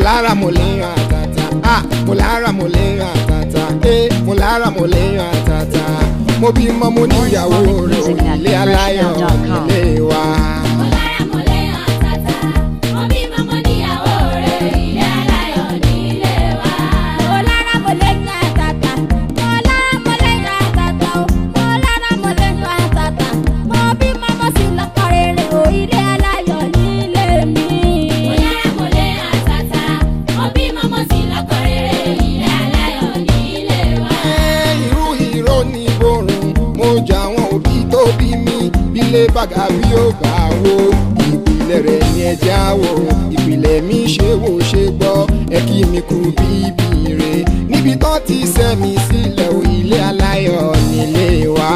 lára mo lè yan àtàtà ah mo lára mo lè yan àtàtà eh mo lára mo lè yan àtàtà mo bímọ mo níyàwó rẹ̀ ò ilé aláyọ̀ ilé wa. Mo lára mo lè yan àtàtà, mo bímọ mo níyàwó rẹ̀, ilé aláyọ̀ nílé wa. Mo lára mo lè yan àtàtà, mo lára mo lè yan àtàtà o, mo lára mo lè yan àtàtà, mo bímọ mo sì lọ́kọ rere o, ilé aláyọ̀ nílé mi. Mo lára mo lè yan àtàtà, mo bímọ mo sì lọ́kọ rere, ilé aláyọ̀ nílé wa. Ẹ, irú ìró ni borun mo jà àwọn òbí tó bí mi bílé bàgà bí ó gbà wo ìpìlẹ̀ rẹ̀ ni ẹja wò ìpìlẹ̀ mi ṣe wò ṣe gbọ́ ẹ kí mi kú bíbí rẹ̀ níbi tán ti sẹ́mi sílẹ̀ ò ilé aláyọ̀ nílé wa.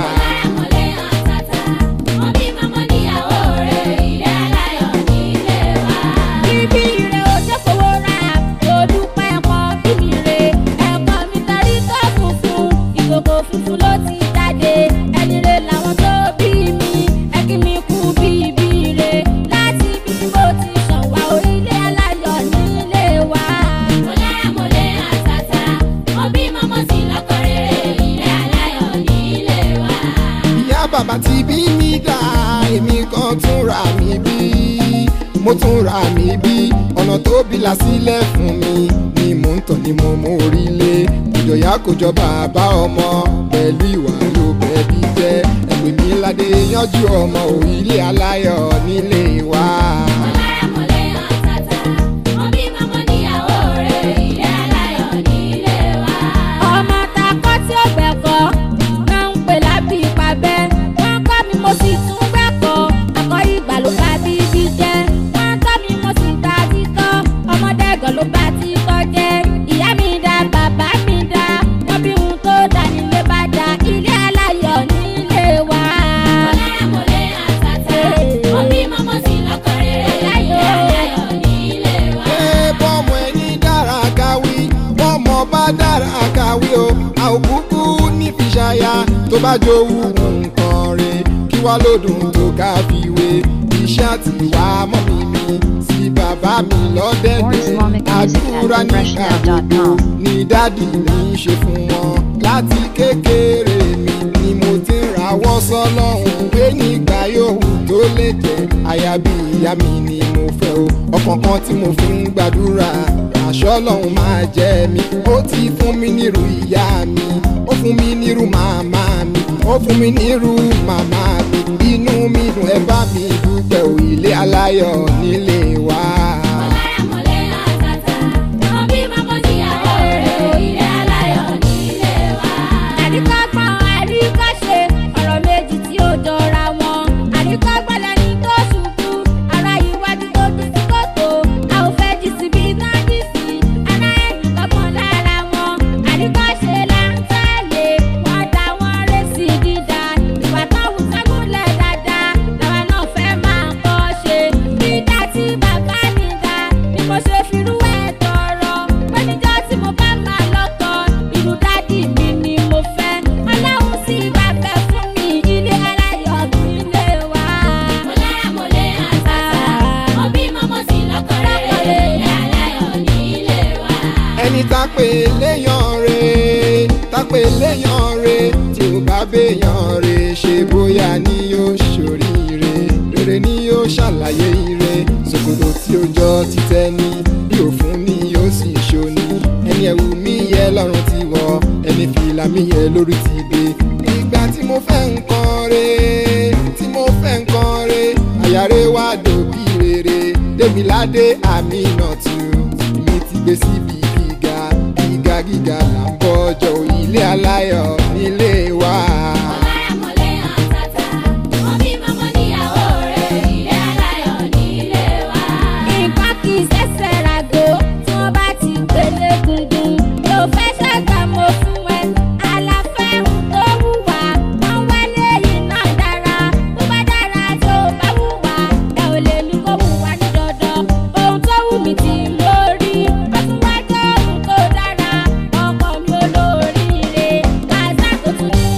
Mo lára mo lè yan àtàtà, mo bímọ mo níyàwó rẹ̀, ilé aláyọ̀ nílé wa. Bíbí rẹ̀ ò ṣe fowó rà, kò dúpẹ́ ẹ̀kọ́ bíbí rẹ̀. Ẹ̀kọ́ mi tarí tó funfun, ìkòkò funfun ló ti jáde. Ẹni rẹ̀ làwọn tó bí mi, ẹ kí mi kú bíbí rẹ̀. Láti bí mo ti ṣàn wá orílẹ̀ aláyọ̀ nílé wa. Mo lára mo lè yan àtàtà, mo bímọ mo sì lọ́kọ rere, ilé aláyọ̀ nílé wa. ìyá bàbá ti bí mi dá èmi kan tún ra mi bí mo tún ra mi bí ọ̀nà tó bí la sílẹ̀ fún mi ni mò ń tàn ni mo mú orí lé ìjọyà kò jọ bàbá ọmọ pẹ̀lú ìwà ló bẹ̀bí jẹ́ ẹgbẹ́ mi ládé yanjú ọmọ ò ilé aláyọ̀ nílé wa. Mo lára mo lè yan àtàtà, mo bímọ mo níyàwó rẹ̀, ilé aláyọ̀ nílé wa. ọmọ ta kọ́ tí ó gbẹ̀kọ́ náà ń pè lábí ìpàbẹ́ wọ́n kọ́ mi mo sì tún gbẹ̀kọ́ àkọ́ ìgbà ló bá bíbí jẹ́ wọ́n tọ́ mi mo sì ta títọ́ ọmọdé gan ló bá títọ́ jẹ́ ìyá mi dá bàbá mi dá wọ́n bí ohun tó dá nílé bá dá ilé aláyọ̀ nílé wa. mo lára mo lè yan àtàtà mo bímọ mo sì lọ́kọ rere ilé aláyọ̀ nílé wa. Ẹ bọ́mọ ẹni dára káwí bọ́mọ bá dára káwí o a ò kúkú ní fi ṣaya tó bá jowú nǹkan rẹ̀ kí wá lódùn tó ká fi wé iṣẹ́ àti ìwà mọ́ mi mi sí bàbá mi More lọ́dẹ̀dẹ̀ Islamic music at àdúrà nígbà gbogbo refreshnow.com. ni dádì mi ń ṣe fún wọn láti kékeré mi ni mo ti ń rawọ́ sọ́lọ́hún pé nígbà yòówù tó lè jẹ́ aya bí ìyá mi ni mo fẹ́ o ọkàn kan tí mo fi ń gbàdúrà àṣọ lọ́hún máa jẹ́ mi ó ti fún mi nírú ìyá mi ó fún mi nírú màmá mi ó fún mi nírú màmá mi inú mi dùn ẹ bá mi dúpẹ́ ò ilé aláyọ̀ nílé wa. Mo lára mo lè yan àtàtà, mo bímọ mo níyàwó rẹ̀, ilé aláyọ̀ nílé wa. Àríkọ́gbọ́n àríkọ́ṣe ọ̀rọ̀ méjì tí ó jọra wọn. Àríkọ́gbọ́n lẹni tó ṣubú, ara iwájú tó bí sí kòtò. A ò fẹ́ jí síbi tán jí sí, ara ẹ̀yìn kọ́gbọ́n lára wọn. Àríkọ́ṣe là ń tẹ̀lé, wọ́n dá wọn ré sí dídá. Ìwà tán wù sẹ́gúnlẹ̀ dáadáa, làwa náà fẹ́ máa kọ́ ṣe. Dídá tí bàbá mi dá, ni mo ṣe firú ẹ̀ tọrọ. Pé níjọ́ tí mo bá máa lọ́kọ, irú dádì mi ni mo fẹ́. Ọlọ́run sì bá fẹ́ fún mi, ilé aláyọ̀ nílé wa. Mo lára mo lè àtàtà, mo bímọ mo sì lọ́kọ rere, ilé aláyọ̀ nílé wa. ẹni tá pé léyàn re tá pé léyàn re tí ò bá béèyàn re ṣe bóyá ni yóò ṣoríire rere ni yóò ṣàlàyé ire ṣòkòtò tí ó jọ títẹ ní bí òfun ni yóò sì ṣoni ẹni ẹ̀wù mi yẹ lọ́rùn ti wọ ẹni fìlà mi yẹ lórí ti dé ìgbà tí mo fẹ́ nǹkan re tí mo fẹ́ nǹkan re àyàrá wa dòbí rere démiládé àmì náà tù mi ti gbé síbi gíga gíga gíga là ń bọ́jọ́ ilé aláyọ̀ nílé wa. Mo lára mo lè àtàtà, mo bímọ mo níyàwó rẹ̀, ilé aláyọ̀ nílé wa. Nǹkan kì í ṣẹ̀ṣẹ̀ ràgó tí wọ́n bá ti gbélé gungun. Mi ò fẹ́ ṣàgbà mo fún ẹ, àlàfẹ́ ń tó wùwà. Wọ́n wálé yìí náà dára, tó bá dára tó bá wùwà. Ẹ ò lè ní kó wùwà ní dandan. Ohun tó wù mí tí mo rí, ó tún wá jẹ́ ohun tó dára. Ọkọ mi olóríire, kàzá tó tún ní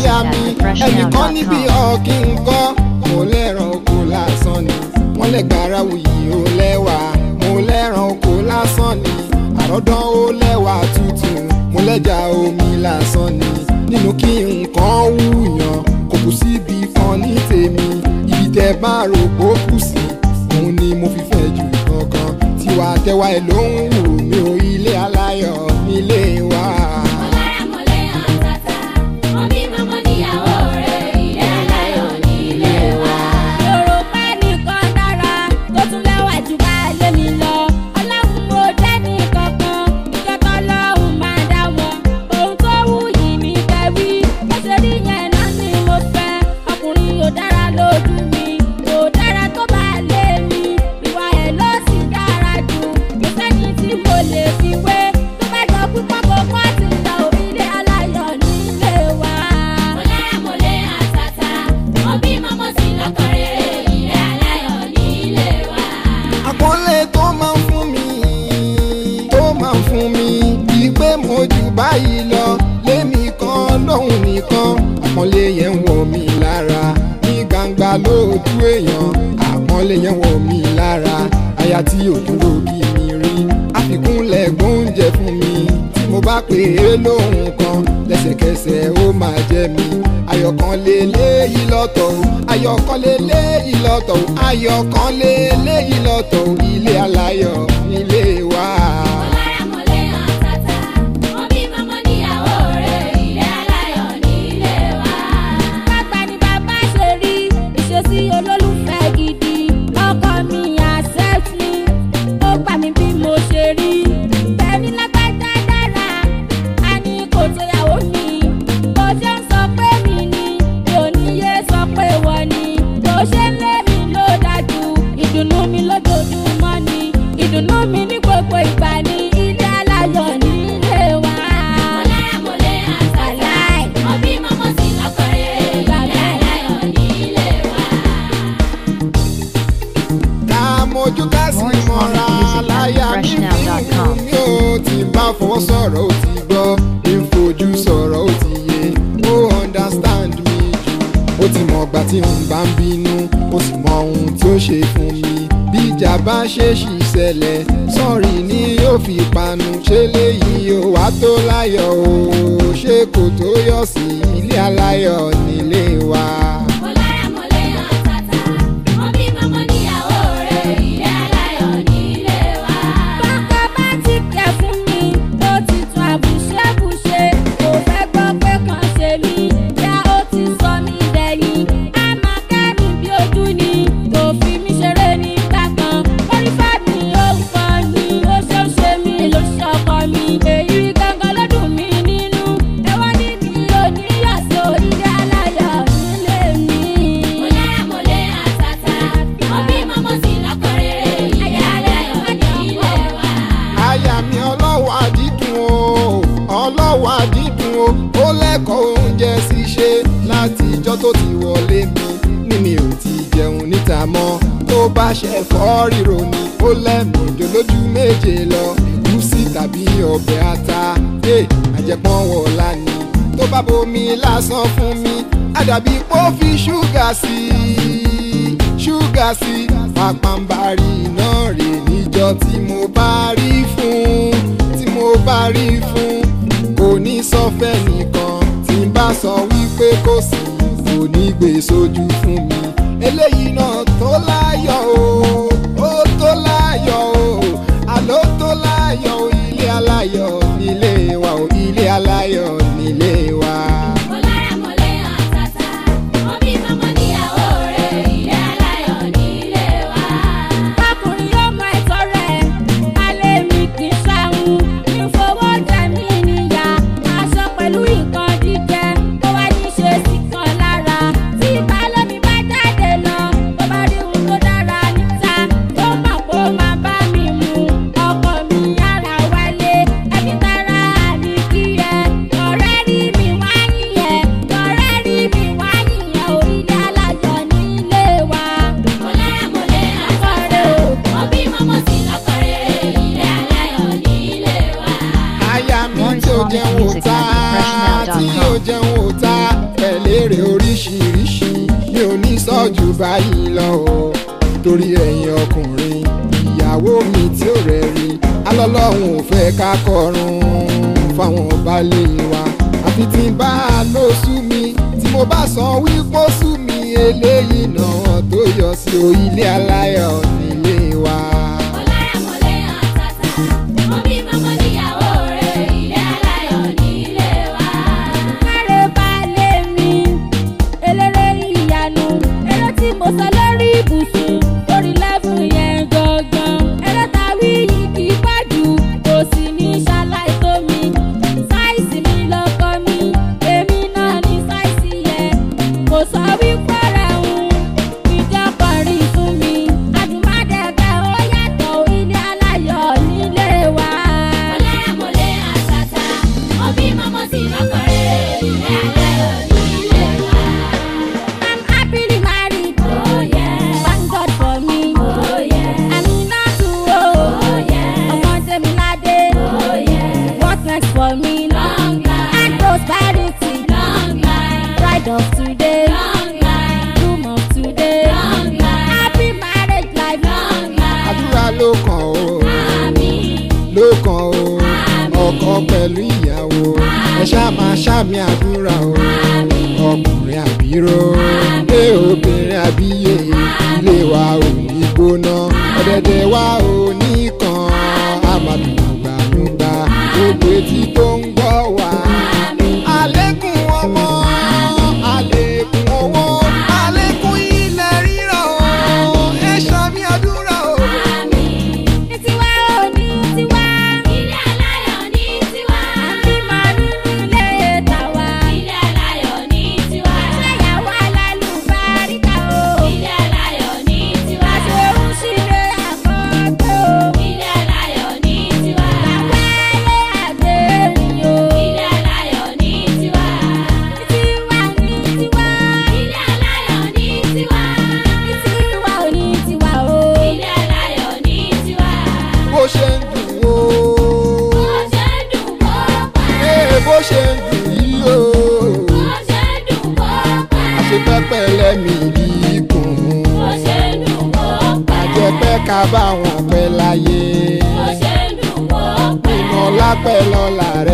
aya mi ẹnìkan níbi ọ̀kí nǹkan mo lẹ́ràn oko lásán ni wọ́n lẹ́gbàrá wuyì ó lẹ́wà mo lẹ́ràn oko lásán ni àròdán ó lẹ́wà tútù mo lẹ́jà omi lásán ni nínú kí nǹkan wúyàn kò kù síbi kan ní tèmi ibi tẹ bá rò pó kù sí òun ni mo fi fẹ́ jù kankan tiwa tẹwa ẹ ló ń wù mí o ilé aláyọ̀ nílé wa. Ọláramọ̀lẹ́ àtàtà, wọ́n bí mọ́mọ́ níyàwó rẹ̀, ilé aláyọ̀ ní ilé wa. Yorùbá nìkan dára, tó tún lẹ́wà jù baálé mi lọ. Ọlọ́run mo jẹ́ ní kankan, ìjọba ọlọ́run máa dá wọn. Ohun tó wù yìí ní kẹ́wí, bó ṣe rí yẹn náà ni mo fẹ́. Ọkùnrin yóò dára lójú mi, yóò dára tó baálé mi. Ìwà ẹ̀ ló sì dára jù, kò sẹ́ni tí mo lè fi wé. Tó bá jọ pípọ́ kó kọ́ ti lọ ilé aláyọ̀ nílé wa. Ọláramọ̀lẹ́ àtàtà, wọ́n bí mọ́mọ́ sí lọ́kọ̀ rere, ilé aláyọ̀ nílé wa. àpọ́nlé tó máa ń fún mi tó máa ń fún mi bíi pé mo jù báyìí lọ lémi kan lóhùn nìkan àpọ́nlé yẹn ń wọ̀ mí lára ní gbangba lójú èèyàn àpọ́nlé yẹn wọ̀ mí lára aya tí ò dúró kí mi rí àfikúnlẹ̀ gbóúnjẹ fún mi tí mo bá pè é lóhùn kan lẹ́sẹ̀kẹsẹ̀ ó máa jẹ́ mi ayọ̀kan lé léyìí lọ́tọ̀ o ayọ̀kan lé léyìí lọ́tọ̀ o ayọ̀kan lé léyìí lọ́tọ̀ o ilé aláyọ̀ nílé wa. Ọláramọ̀lẹ́ àtàtà, wọ́n bí mọ́mọ́ níyàwó rẹ̀, ilé aláyọ̀ nílé wa. Bàbá ni bàbá ṣe rí, ìṣesí olólùfẹ́ gidi. Ọkọ mi accept me, ó gbà mí bí mo ṣe rí. Bẹ́ẹ̀ni lágbájá dára, a ní kò tó yàwó mi. Bó ṣe ń sọ pé mi ni, mi ò ní yé sọ pé wọ́n ni. Bó ṣe ń lé mi ló dájú, ìdùnnú mi lójoojúmọ́ ni. Ìdùnnú mi ní gbogbo ìgbà ní ilé aláyọ̀ nílé wa. Ọláramọ̀lẹ́ àtàlà, ọbí mọ́mọ́ sí lọ́kọ̀ rere, ilé aláyọ̀ nílé wa. ká mojú ká sì More mọ́ra music láyà at mi fi freshnow.com. wù mí o tí n bá fọwọ́ sọ̀rọ̀ ó ti gbọ́ bí n fojú sọ̀rọ̀ ó ti yé ó understand mi jù ó ti mọ̀ ọgbà tí n bá ń bínú ó sì mọ ohun tí ó ṣe fún mi bí ìjà bá ṣe ṣì ṣẹlẹ̀ sọ́ọ̀rì ni yóò fi panu ṣé léyìí ó wá tó láyọ̀ o ṣé kò tó yọ̀ sí ilé aláyọ̀ nílé wa. Ọláramọ̀lẹ́ àtàtà, ọbí mọ́mọ́ níyàwó rẹ̀, ilé aláyọ̀ nílé wa. Bọ́kọ bá ti kẹ̀ fún mi, ó ti tún àbùṣẹ́bùṣe, kò fẹ́ gbọ́ pé kàn ṣe mí, yá ó ti sọ mí dẹ̀yìn. A máa kẹ́mi bí ojú ni, kò fi mí ṣeré nígbà kan. Orí fẹ́mi ó ń pọ̀ ni, ó ṣe ń ṣe mí ló ṣọkọ mi. Èyí gangan ló dùn mí nínú, ẹ̀wọ́n ní mi ò ní yọ̀ sí ilé aláyọ̀ nílé mi. Ọláramọ̀lẹ́ àtàtà, ọbí mọ́mọ́ sí lọ́kọ̀ rere, ilé aláyọ̀ nílé wa. aya mi ọlọ́wọ́ àdídùn o ọlọ́wọ́ àdídùn o ó lẹ́kọ̀ọ́ oúnjẹ ṣíṣe láti ijọ́ tó ti wọlé mi ní mi ò ti jẹun níta mọ́ tó bá ṣe fọ́ ríro ni ó lẹ́mìí lójú méje lọ gúúsì tàbí ọbẹ̀ ata ẹ̀ àjẹpọ́n wọ̀ọ́lá ni tó bá bomi lásán fún mi àdàbí pó fi ṣúgà sí i ṣúgà sí pàpàǹbarì náà rè níjọ tí mo bá rí fún tí mo bá rí fún kò ní sọfẹ́ nìkan tí n bá sọ wípé kò sí kò ní gbé sójú fún mi eléyìí náà tó láyọ̀ o ó tó láyọ̀ o àló tó láyọ̀ o ilé aláyọ̀ nílé wa o ilé aláyọ̀ nílé wa. Ọláramọ̀lẹ́ àtàtà, ọbí mọ́mọ́ níyàwó rẹ̀, ilé aláyọ̀ nílé wa. Ọkùnrin yóò mọ ẹ̀tọ́ rẹ̀, alẹ́ mi kì í ṣàhùn. Mi fowó jẹ mí níyà, aṣọ pẹ̀lú nǹkan jíjẹ, ó wá ní ṣe sí kan lára. Tí ìbálòmí bá jáde lọ, tó bá rí ohun tó ò ní sọ jù báyìí lọ o torí ẹ̀yin ọkùnrin ìyàwó mi tí ò rẹ̀ rí alọ́lọ́hún ò fẹ́ ká kọrun fáwọn baálé wa àfi tí n bá a ló sú mi tí mo bá san wípé ó sú mi eléyìí náà tó yọ sí o ilé aláyọ̀ nílé wa. Ọlára mọ̀lẹ́ àtàtà, mo bí mọ́mọ́ níyàwó rẹ̀, ilé aláyọ̀ nílé wa. Káre balẹ̀ mi, eléré ìyanu, eré tí mo sọ lórí ibùsùn, orí lẹ́fù yẹn gangan. Eré ta wí yìí kì í pàjù, kò sì ní ṣaláì tó mi. Sáìsì mi lọkọ mi, èmi náà ní sáìsì yẹn. Kò sọ wípé rẹ̀ ń ìjọ kọrin fún mi. Àdùmádẹ́gbẹ́ ó yàtọ̀ ilé aláyọ̀ nílé wa. Mọ̀lẹ́mọ̀lẹ́ àtàtà, mo bí mọ́mọ́ sí lọ́kọ̀ọ́rẹ́ ilé aláyọ̀ nílé wa. I'm happily married. Oh yeah. Thank God for me. Oh yeah. I'm not too old. Oh yeah. Ọmọ Jẹ́miládé. Oh yeah. What next for me? Long life. And prosperity. Long life. Pride of today. Long life. Doom of today. Long life. Happy marriage life. Long life. àdúrà ló kàn ó Àmín. ló kàn ó ọkọ pẹ̀lú ìyàwó ẹ ṣáà máa ṣàmì àdúrà o ọkùnrin àbíró ilé obìnrin àbíyè ilé wa ò ní gbóná ọ̀dẹ̀dẹ̀ wa ò ní kan àmàdùnúgbànúgbà gbogbo etí tó ń gbọ́ wá. àlékún ọmọ àlékún owó àlékún ilẹ̀ rírọ̀ o ẹ ṣàmì àdúrà o. Ní tiwa ò ní tiwa. Ilé aláyọ̀ ní tiwa. Àbí máa nínú ilé tàwa. Ilé aláyọ̀ ní tiwa. Ṣéyàwó alálùbáríkà o. Ilé aláyọ̀ ní tiwa. Àṣẹ ń ṣílé àkọ́kọ́ o. Ilé aláyọ̀ ní tiwa. Àwẹ́lé àgbèrìn o. Ilé aláyọ̀ ní tiwa. Tiwa ní tiwa. Ilé aláyọ̀ ní tiwa. Tiwa ò ní tiwa o. Ilé aláyọ̀ ní tiwa. bó ṣe ń dùn ó. Bó ṣe dùn kó pa. Ee, bó ṣe ń dùn yìí o. Bó ṣe dùn kó pa. àṣepẹ́pẹ́ lẹ́mí gígùn. Bó ṣe dùn kó pa. àjẹpẹ́ ká bá wọn pẹ́ láyé. Bó ṣe dùn kó pa. ìmọ̀ lápẹ́ lọ́la rẹ̀.